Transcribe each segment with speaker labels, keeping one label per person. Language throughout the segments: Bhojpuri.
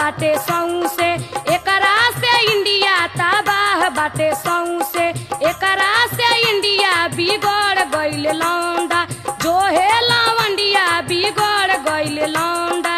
Speaker 1: बाटे सौसे एकरा से इंडिया तबाह बाटे सौसे एकरा से इंडिया बिगड़ गइल लौंडा जो है लवंडिया बिगड़ गइल लौंडा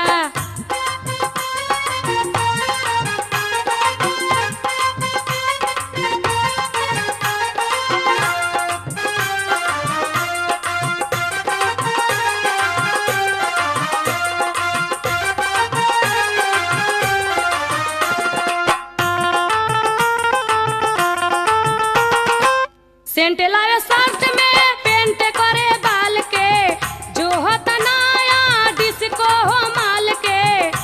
Speaker 1: सेंट लावे शर्ट में पेंट करे बाल के जो होत नया डिस्को हो माल के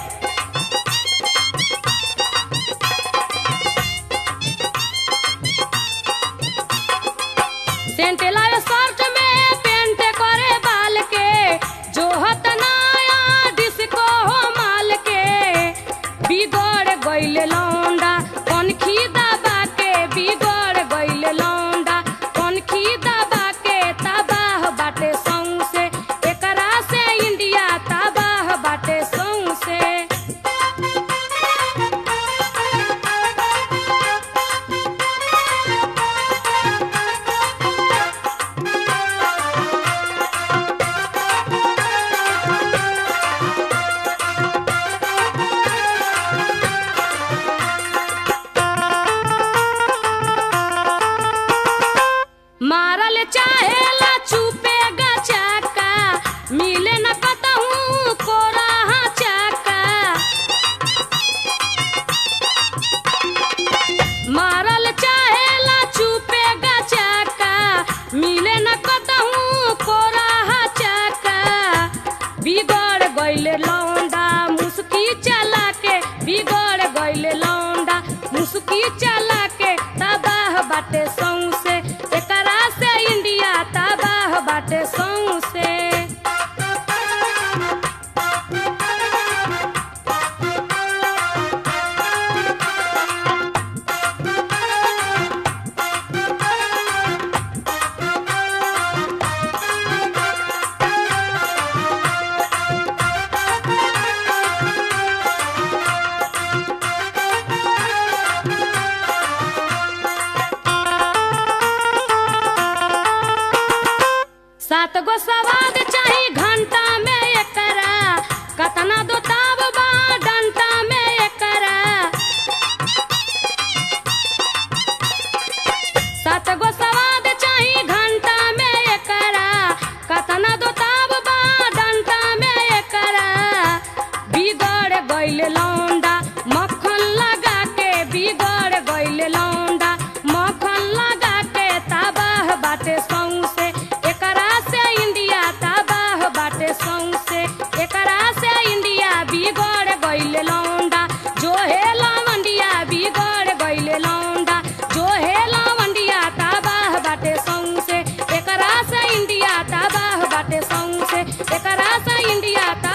Speaker 1: सेंट लावे शर्ट में पेंट करे बाल के जो होत नया डिस्को हो माल के बिगड़ गइल लौंडा कनखी दबा के बिगड़ गइल लौंडा कनखी दबा के तबाह बाटे सौसे एकरा से इंडिया तबाह बाटे सौसे मारल चाहेला चुपेगा चाका मिले न कतहूँ कोराहा चाका मारल चाहेला चुपेगा चाका मिले न कतहूँ कोराहा चाका बिगड़ गइल लौंडा मुस्की चला के बिगड़ गइल लौंडा मुस्की चला के तबाह बाटे सौसे एकरा से इंडिया तबाह बाटे सौसे सात गो सवाद चाही घंटा में एकरा कतना दो ताब बा डंटा में एकरा सात गो सवाद चाही घंटा में एकरा कतना दो ताब बा डंटा में एकरा बिगड़ गइल लौंडा मक्खन लगा के बिगड़ गइल लौंडा मक्खन लगा के तबाह बाटे सौसे एकरा से इंडिया तबाह बाटे सौसे एकरा से इंडिया बिगड़ गइल लौंडा जो है लवंडिया बिगड़ गइल लौंडा जो है लवंडिया तबाह बाटे सौसे एकरा से इंडिया तबाह बाटे सौसे एकरा से इंडिया